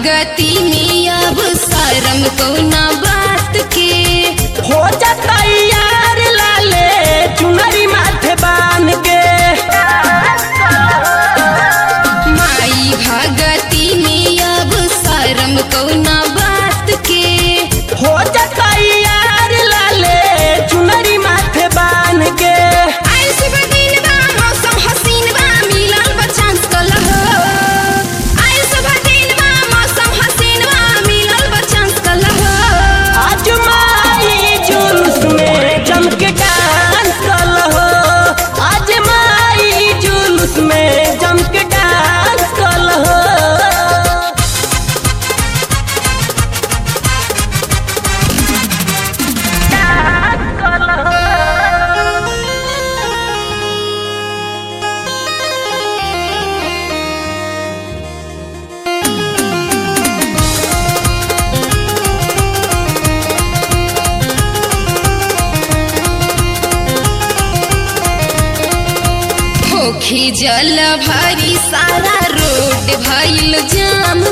भगती में अब शरम कौना बात के हो जाता यार लाले चुनरी माथे बान के माई भगती में अब शरम कौना बात के हो जाता यार लाले चुनरी माथे बान के आई शुभ दिन बा मौसम हसीन बा मिलल बा चांस कलह आई शुभ दिन बा मौसम हसीन बा मिलल बा चांस कलह आज माई जुलूस में जम के डांस कल हो आज माई जुलूस में जम के डांस कल हो होखी जल भरी सारा रोड भइल जाम